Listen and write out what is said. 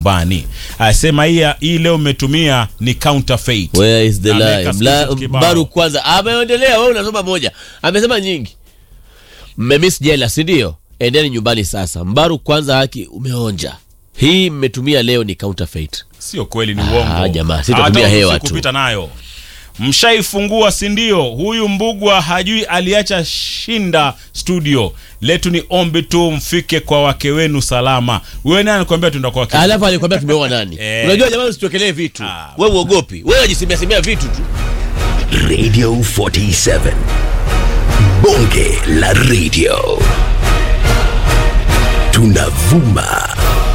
nyumbani. Asema hii hii leo umetumia ni counterfeit. Where is the Ameweka lie? screenshot Mla- kibao. Mbaru kwanza ameendelea, wewe unasoma moja, amesema nyingi. Mmemiss jela, si ndio? Endeni nyumbani sasa. Mbaru kwanza, haki umeonja. Hii mmetumia leo ni counterfeit. Sio kweli, ni uongo. jamaa, sitatumia Hata hewa tu. kupita nayo. Mshaifungua si ndio? Huyu Mbugwa hajui aliacha shinda studio. Letu ni ombi tu mfike kwa wake wenu salama. Wewe nani anakuambia tuenda kwa wake? Alafu alikwambia tumeoa nani? Eh. Unajua jamani, usituwekelee vitu. Ah. Wewe uogopi. Wewe unajisemea semea vitu tu. Radio 47. Bonge la radio. Tunavuma